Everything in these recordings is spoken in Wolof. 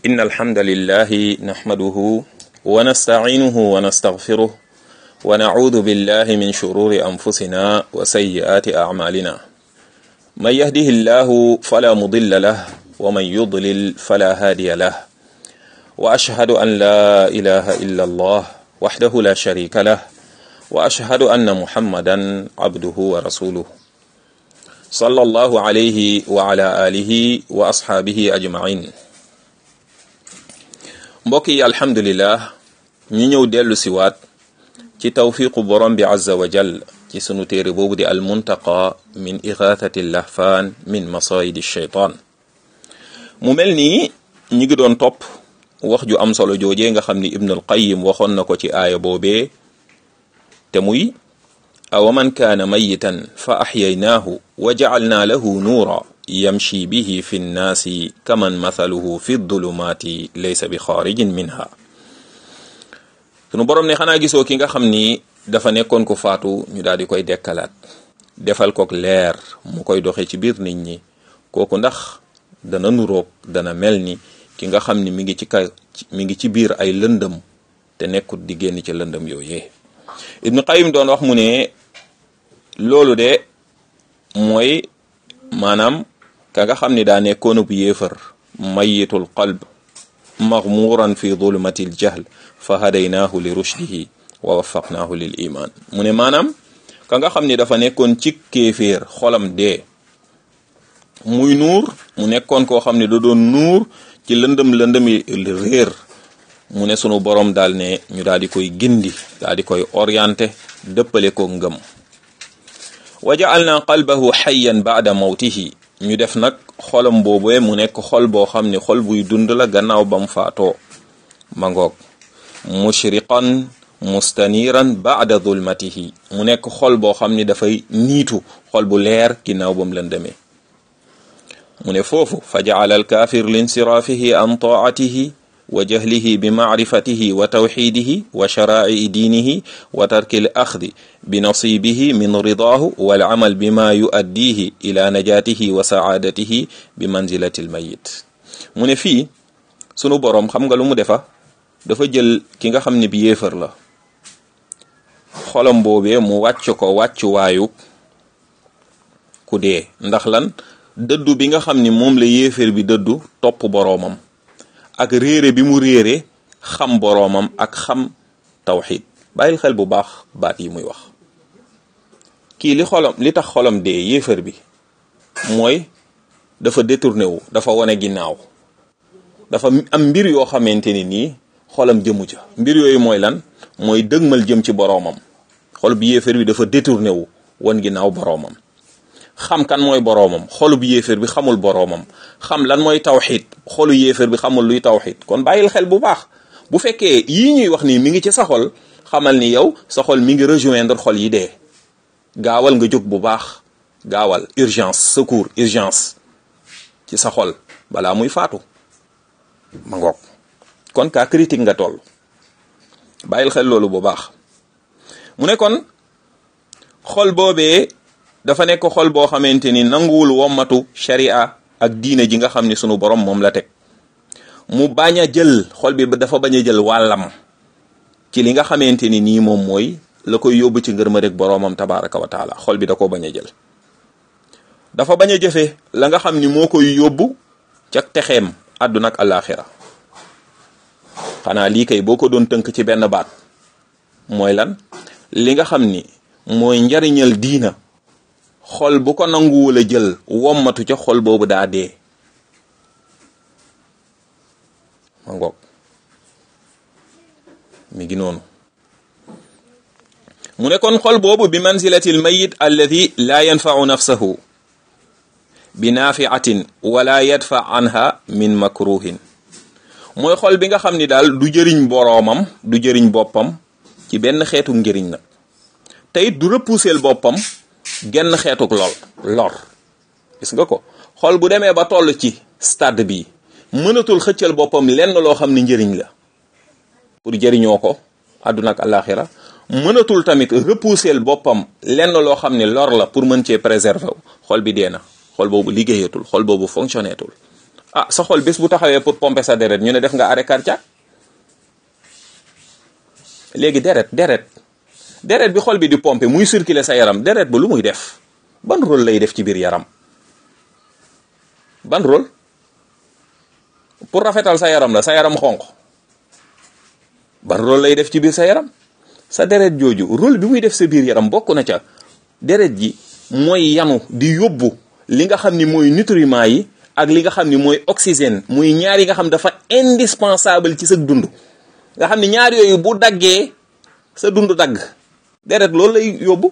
إن الحمد لله نحمده ونستعينه ونستغفره ونعوذ بالله من شرور أنفسنا وسيئات أعمالنا من يهده الله فلا مضل له ومن يضلل فلا هادي له وأشهد أن لا إله إلا الله وحده لا شريك له وأشهد أن محمدا عبده ورسوله صلى الله عليه وعلى آله وأصحابه أجمعين mbokk yi alhamdulillah ñu ñëw dellu siwaat ci tawfiqu borom bi azza wa jal ci sunu téere boobu di almuntaqa min ixaathati lahfaan min masayidi shaytaan mu mel nii ñi ngi doon topp wax ju am solo joojee nga xam ni ibnul qayim waxoon na ko ci aaya boobee te muy awa man kaana mayitan fa axyaynaahu wa jacalnaa lahu nuura yamshi bihi fi nnaasi kaman mathaluhu fi dulumaati laysa bi xaarijin minha sunu borom ne xanaa gisoo ki nga xam ni dafa nekkoon ko faatu ñu daal di koy dekkalaat defal kook leer mu koy doxe ci biir nit ñi kooku ndax dana nuroog dana mel ni ki nga xam ni mi ngi ci ka mi ngi ci biir ay lëndëm te nekkut di génn ci lëndëm yooyee ibnu qayim doon wax mu ne loolu de mooy maanaam ka nga xam ni daa nekkoon bu yéefar mayitul qalb maghmuran fi zulumati l jahl fa hadaynaahu li rushdihi wa waffaqnaahu lil iman mu ne maanaam ka nga xam ni dafa nekkoon ci kéeféer xolam dee muy nuur mu nekkoon koo xam ne da doon nuur ci lëndëm lëndëmi réer mu ne sunu borom daal ne ñu daal di koy gindi daal di koy orienté dëppale ko ngëm wa ja'alna qalbahu hayyan ba'da mawtihi ñu def nag xolam boobee mu nekk xol boo xam ne xol buy dund la gannaaw bam faatoo ma ngoog mushriqan mustaniran ba'da zulmatihi mu nekk xol boo xam ni dafay niitu xol bu leer ginnaaw bam lëndëmee mu ne foofu fa ja'ala al-kaafir linsiraafihi an taa'atihi wa jahlihi bi macrifatihi wa tawxidihi wa sharaa'i diinihi wa tarki l axdi bi nasibihi min ridaahu wal amal bima yuaddihi ila najaatihi wa saadatihi bi manzilati l mayit mu ne fii sunu boroom xam nga lu mu defa dafa jël ki nga xam ne bi yéefar la xolam boobee mu wàcc ko wàccuwaayu ku dee ndax lan dëddu bi nga xam ni moom la yéefar bi dëddu topp boroomam ak réere bi mu réere xam boroomam ak xam tawxid bàyyil xel bu baax baat yi muy wax kii li xolam li tax xolam dee yéefar bi mooy dafa détourné wu dafa wane ginnaaw dafa am mbir yoo xamante ni nii xolam jëmu ca mbir yooyu mooy lan mooy dëgmal jëm ci boroomam xol bi yéefar bi dafa détourné wu wan ginnaaw boroomam xam kan mooy boroomam xolu bu yéeféer bi xamul boroomam xam lan mooy tawxid xolu yéeféer bi xamul luy tawxid kon bàyyil xel bu baax bu fekkee yii ñuy wax nii mi ngi ci sa xol xamal ni yow sa xol mi ngi rejoindre xol yi dee gaawal nga jóg bu baax gaawal urgence secours urgence ci sa xol balaa muy faatu ma ngoog kon cas critique nga toll bàyyil xel loolu bu baax mu ne kon xol boobee dafa nekk xol boo xamante ni nanguwul wommatu sharia ak diine ji nga xam ni sunu borom moom la teg mu bañ a jël xol bi dafa bañ a jël wàllam ci li nga xamante ni nii moom mooy la koy yóbbu ci ngërma rek boroomam tabaraka wa taala xol bi da koo bañ a jël dafa bañ a jëfe la nga xam ni moo koy yóbbu ca texeem àdduna ak àllaaxira xanaa lii kay boo ko doon tënk ci benn baat mooy lan li nga xam ni mooy njariñal diina xol bu ko nanguwul a jël wommatu ca xol boobu daa dee ma ngoog mi ngi noonu mu ne kon xol boobu bi manzilati al mayit alladi laa yanfau nafsahu bi naafiatin wala yadfa anha min makruhin mooy xol bi nga xam ni daal du jëriñ boroomam du jëriñ boppam ci benn xeetu njëriñ nag te it du repousser boppam genn xeetuk lool lor gis nga ko xol bu demee ba toll ci stade bi mënatul xëccal boppam lenn loo xam ne njëriñ la pour jëriñoo ko àdduna ak àllaaxira mënatul tamit repousser boppam lenn loo xam ne lor la pour mën cee préserver wu xol bi dee na xol boobu liggéeyatul xol boobu fonctionneetul ah sa xol bés bu taxawee pour pomper sa deret ñu ne def nga arrêt cardiaque léegi deret deret deret bi xol bi di pomper muy circuler sa yaram deret ba lu muy def ban rôle lay def ci biir yaram ban rôle pour rafetal sa yaram la sa yaram xonq ban rôle lay def ci biir sa yaram sa deret jooju rôle bi muy def sa biir yaram bokk na ca deret ji mooy yanu di yóbbu li nga xam ni mooy nutriments yi ak li nga xam ni mooy oxygène muy ñaar yi nga xam dafa indispensable ci sa dund nga xam ni ñaar yooyu bu daggee sa dund dagg deret loolu lay yóbbu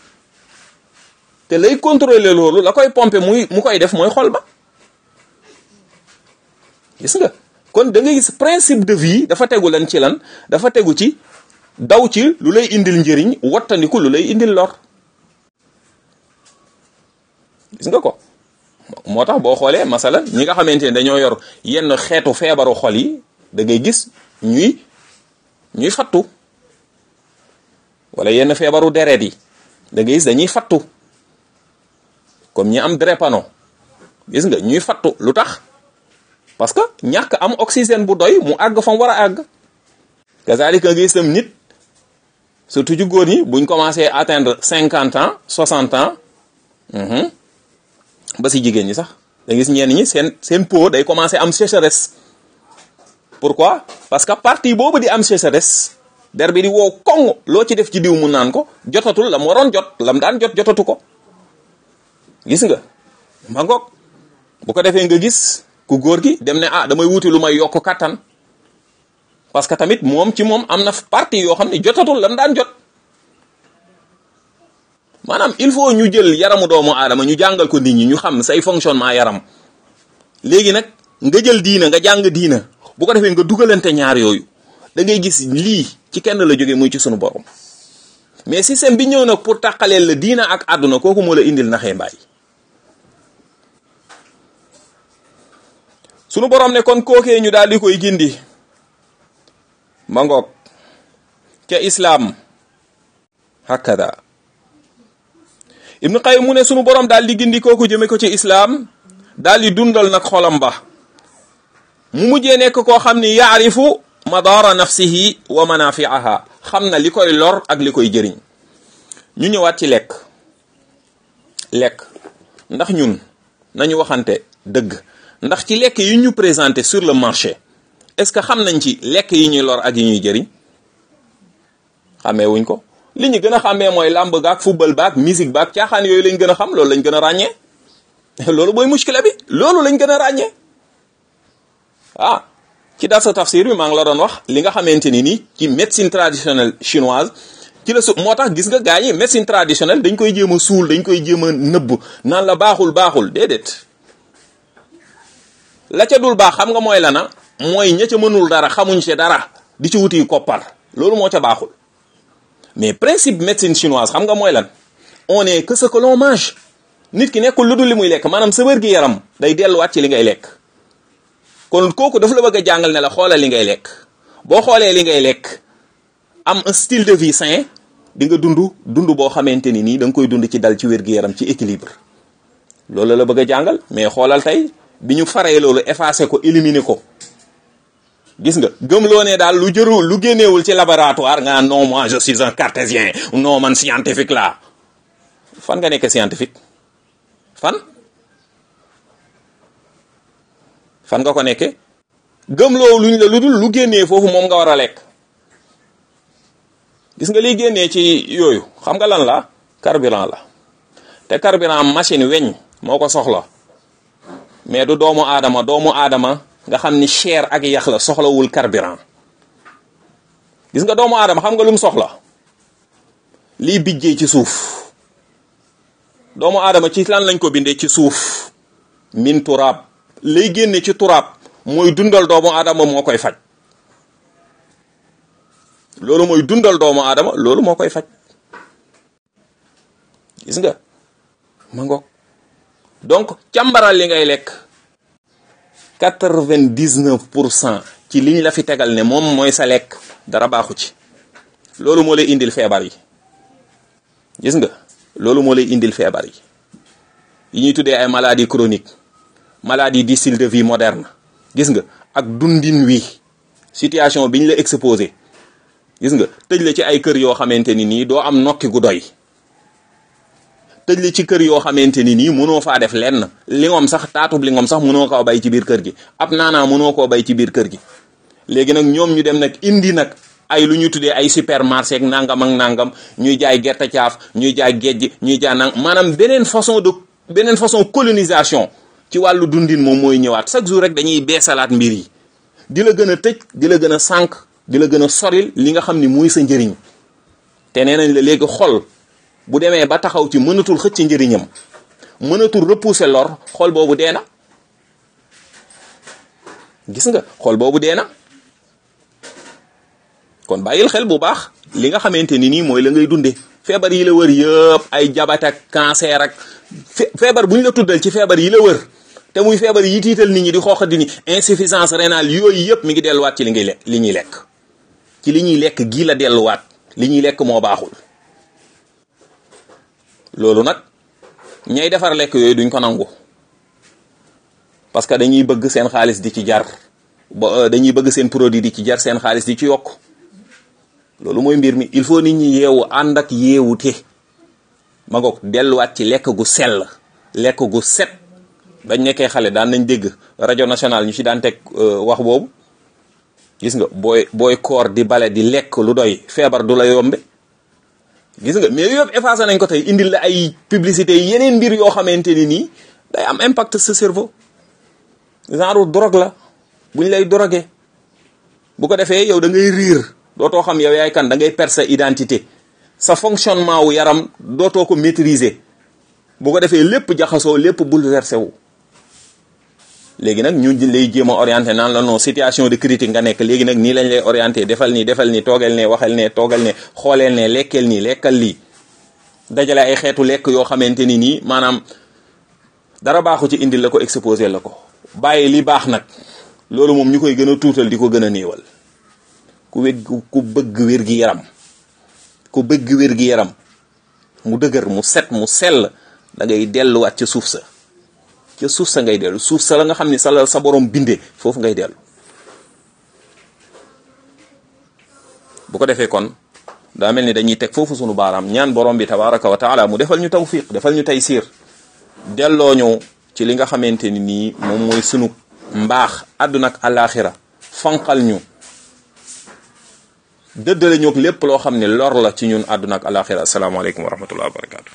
te lay contrôler loolu la koy pomper muy mu koy def mooy xol ba gis nga kon da ngay gis principe de vie dafa tegu lan ci lan dafa tegu ci daw ci lu lay indil njëriñ wattandiku lu lay indil lor gis nga ko moo tax boo xoolee masala ñi nga xamante ne dañoo yor yenn xeetu feebaru xol yi da ngay gis ñuy ñuy fattu wala yenn feebaru deret yi da ngay gis dañuy fattu comme ñi am drépano gis nga ñuy fattu lu tax parce que ñàkk am oxygène bu doy mu àgg fa mu war a àgg kazalika nga gis tam nit surtout ci góor ñi buñ commencé atteindre cinquante ans soixante ans ba si jigéen ñi sax da gis ñenn ñi seen seen peau day commencé am sécheresse pourquoi parce que partie boobu di am sécheresse der bi di wow koŋ loo ci def ci diw mu naan ko jotatul la mu waroon jot lam daan jot jotatu ko gis nga ma ngoog bu ko defee nga gis ku góor gi dem ne ah damay wuti lu may yokk kattan parce que tamit moom ci moom am na partie yoo xam ne jotatul lam daan jot maanaam il faut ñu jël yaramu doomu aadama ñu jàngal ko nit ñi ñu xam say fonctionnement yaram léegi nag nga jël diina nga jàng diina bu ko defee nga dugalante ñaar yooyu da ngay gis lii ci kenn la jógee muy ci sunu borom mais système bi ñëw nag pour tàqaleel la diina ak àdduna kooku moo la indil naxee mbaay sunu borom ne kon kookee ñu daal di koy gindi ma ngoog ca islaam hakada ibnu qayyim mu ne sunu borom daal di gindi kooku jëme ko ci islaam daal di dundal nag xolam ba mu mujjee nekk koo xam ni yaarifu madara nafsihi wa manafiaha xam na li koy lor ak li koy jëriñ ñu ñëwaat ci lekk lekk ndax ñun nañu waxante dëgg ndax ci lekk yi ñu présenté sur le marché est-ce que xam nañ ci lekk yi ñuy lor ak yi ñuy jëriñ xamee wuñ ko li ñu gën a xàmmee mooy làmb gaak football baak musique baak caaxaan yooyu lañ gën a xam loolu lañ gën a ràññee loolu mooy muskila bi loolu lañ gën a ràññee ah ci darsa tafsir bi maa ngi la doon wax li nga xamante ni nii ci médecine traditionnelle chinoise ci la su moo tax gis nga gaa yi médecine traditionnelle dañ koy jéem a suul dañ koy jéem a nëbb naan la baaxul baaxul déedéet la ca dul baax xam nga mooy lana mooy ña ca mënul dara xamuñ ci dara di ci wuti koppar loolu moo ca baaxul mais principe médecine chinoise xam nga mooy lan on est que ce que l'on mange nit ki nekkul lu dul li muy lekk maanaam sa wér gi yaram day delluwaat ci li ngay lekk kon kooku dafa la bëgg a jàngal ne la xoolal li ngay lekk boo xoolee li ngay lekk am un style de vie sain di nga dund dund boo xamante ni nii da nga koy dund ci dal ci wér gi yaram ci équilibre loolu la bëgg a jàngal mais xoolal tey bi ñu faree loolu effacé ko éliminer ko gis nga gëmloo ne daal lu jëru lu génneewul ci laboratoire nga non moi je suis un cartésien non man scientifique la fan nga nekk scientifique fan fan nga ko nekke gëmloo luñ la lu dul lu génnee foofu moom nga war a lekk gis nga liy génnee ci yooyu xam nga lan la carburant la te carburant machine weñ moo ko soxla mais du doomu aadama doomu aadama nga xam ni chair ak yax la soxlawul carburant gis nga doomu aadama xam nga lu mu soxla liy bijjee ci suuf doomu aadama ci lan lañ ko bindee ci suuf min turaab lay génne ci turaab mooy dundal doomu aadama moo koy faj loolu mooy dundal doomu aadama loolu moo koy faj gis nga ma ngoog donc càmbaral li ngay lekk quatre-vingt-dix-neuf pour cent ci liñ la fi tegal ne moom mooy sa lekk dara baaxu ci loolu moo lay indil feebar yi gis nga loolu moo lay indil feebar yi yi ñuy tuddee ay maladie chronique maladie di style de vie moderne gis nga ak dundin wi situation biñ la exposé gis nga tëj la ci ay kër yoo xamante ni nii doo am nokki gu doy tëj la ci kër yoo xamante ni nii mënoo faa def lenn lingom sax taatub lingom sax mënoo koo bay ci biir kër gi ab naanaa mënoo koo bay ci biir kër gi léegi nag ñoom ñu dem nag indi nag ay lu ñu tuddee ay supermarché ak nangam ak nangam ñuy jaay gerte caaf ñuy jaay géej ñuy jaay nang maanaam beneen façon de beneen façon colonisation ci wàllu dundin moom mooy ñëwaat chaque jour rek dañuy beesalaat mbir yi di la gën a tëj di la gën a sànq di la gën a soril li nga xam ni muy sa njëriñ te nee nañ la léegi xol bu demee ba taxaw ci mënatul xëcc njëriñam mënatul repousser lor xol boobu dee na gis nga xol boobu dee na kon bàyyil xel bu baax li nga xamante ni nii mooy la ngay dunde feebar yi la wër yëpp ay jabat ak cancer ak feebar bu ñu la tuddal ci feebar yi la wër te muy feebar yi tiital nit ñi di xooxa di ni insuffisance rénale yooyu yëpp mi ngi delluwaat ci li ngay lekk li ñuy lekk ci li ñuy lekk gii la delluwaat li ñuy lekk moo baaxul loolu nag ñay defar lekk yooyu duñ ko nangu parce que dañuy bëgg seen xaalis di ci jar ba dañuy bëgg seen produit di ci jar seen xaalis di ci yokk loolu mooy mbir mi il faut nit ñi yeewu ànd ak yeewute ma ngoog delluwaat ci lekk gu sell lekk gu set bañ nekkee xale daan nañ dégg rajo nationale ñu ci daan teg wax boobu gis nga booy booy koor di bale di lekk lu doy feebar du la yombe gis nga mais yëpp effacé nañ ko tey indil la ay publicité yeneen mbir yoo xamante ni nii day am impact sa cerveau genre drogue la buñ lay drogué bu ko defee yow da ngay riir dootoo xam yow yaay kan da ngay perdre sa identité sa fonctionnement wu yaram dootoo ko maîtriser bu ko defee lépp jaxasoo lépp bouleversé wu léegi nag ñu lay jéem a orienté naan la non situation de critique nga nekk léegi nag nii lañ lay orienté defal nii defal nii toogel ne waxal ne toogal ne xooleel ne lekkeel nii lekkal lii dajale ay xeetu lekk yoo xamante ni nii maanaam dara baaxu ci indil la ko exposé la ko bàyyi li baax nag loolu moom ñu koy gën a tuutal di ko gën a néewal ku wég ku bëgg wér gi yaram ku bëgg wér gi yaram mu dëgër mu set mu sell da ngay delluwaat ca suuf sa ca suuf sa ngay dellu suuf sa la nga xam ni sa la sa borom bindee foofu ngay dellu bu ko defee kon daa mel ni dañuy teg foofu sunu baaraam ñaan borom bi tabaraka wa taala mu defal ñu tawfiq defal ñu taysiir delloo ñu ci li nga xamante ni nii moom mooy sunu mbaax àdduna ak àllaaxira fanqal ñu dëddale ñoog lépp loo xam ne lor la ci ñun àdduna ak àllaaxira asalaamaaleykum wa rahmatullah wa barakatu